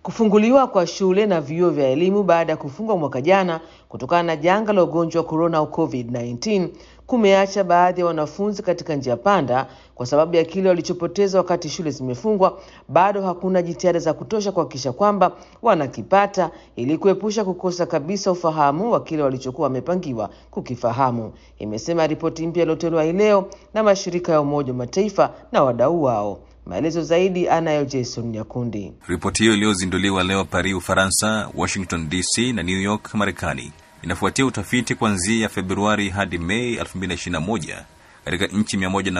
Kufunguliwa kwa shule na vyuo vya elimu baada ya kufungwa mwaka jana kutokana na janga la ugonjwa wa korona au COVID-19 kumeacha baadhi ya wanafunzi katika njia panda kwa sababu ya kile walichopoteza wakati shule zimefungwa. Bado hakuna jitihada za kutosha kuhakikisha kwamba wanakipata ili kuepusha kukosa kabisa ufahamu wa kile walichokuwa wamepangiwa kukifahamu, imesema ripoti mpya iliyotolewa hii leo na mashirika ya Umoja wa Mataifa na wadau wao. Maelezo zaidi anayo Jason Nyakundi. Ripoti hiyo iliyozinduliwa leo Paris, Ufaransa, Washington DC na New York, Marekani, inafuatia utafiti kuanzia Februari hadi Mei 2021 katika nchi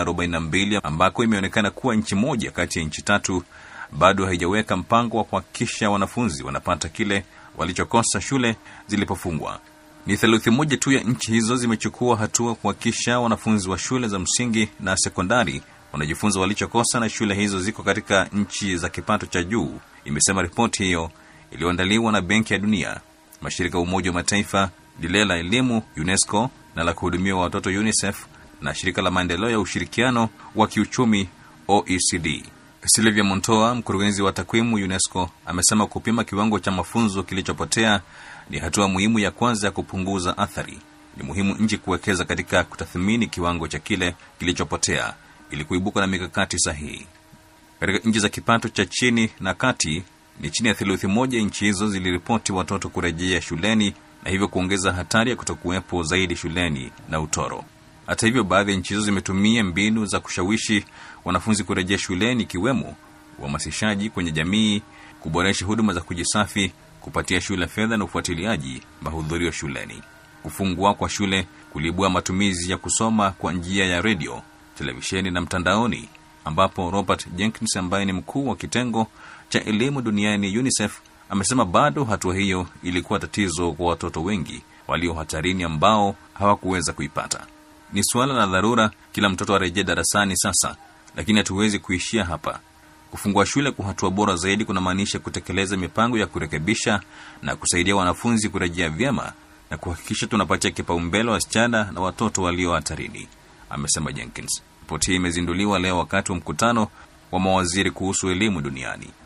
142 ambako imeonekana kuwa nchi moja kati ya nchi tatu bado haijaweka mpango wa kuhakikisha wanafunzi wanapata kile walichokosa shule zilipofungwa. Ni theluthi moja tu ya nchi hizo zimechukua hatua kuhakikisha wanafunzi wa shule za msingi na sekondari wanajifunza walichokosa, na shule hizo ziko katika nchi za kipato cha juu, imesema ripoti hiyo iliyoandaliwa na Benki ya Dunia, mashirika ya Umoja wa Mataifa, lile la elimu UNESCO na la kuhudumia watoto UNICEF na shirika la maendeleo ya ushirikiano wa kiuchumi OECD. Silvia Montoa, mkurugenzi wa takwimu UNESCO, amesema kupima kiwango cha mafunzo kilichopotea ni hatua muhimu ya kwanza ya kupunguza athari. Ni muhimu nchi kuwekeza katika kutathmini kiwango cha kile kilichopotea ili kuibuka na mikakati sahihi. Katika nchi za kipato cha chini na kati, ni chini ya theluthi moja nchi hizo ziliripoti watoto kurejea shuleni na hivyo kuongeza hatari ya kutokuwepo zaidi shuleni na utoro. Hata hivyo, baadhi ya nchi hizo zimetumia mbinu za kushawishi wanafunzi kurejea shuleni, ikiwemo uhamasishaji kwenye jamii, kuboresha huduma za kujisafi, kupatia shule fedha na ufuatiliaji mahudhurio shuleni. Kufungwa kwa shule kuliibua matumizi ya kusoma kwa njia ya redio, televisheni na mtandaoni, ambapo Robert Jenkins ambaye ni mkuu wa kitengo cha elimu duniani UNICEF amesema bado hatua hiyo ilikuwa tatizo kwa watoto wengi walio hatarini ambao hawakuweza kuipata. Ni suala la dharura, kila mtoto arejee darasani sasa, lakini hatuwezi kuishia hapa. Kufungua shule kwa hatua bora zaidi kunamaanisha kutekeleza mipango ya kurekebisha na kusaidia wanafunzi kurejea vyema na kuhakikisha tunapatia kipaumbele wasichana na watoto walio hatarini, amesema Jenkins. Ripoti hii imezinduliwa leo wakati wa mkutano wa mawaziri kuhusu elimu duniani.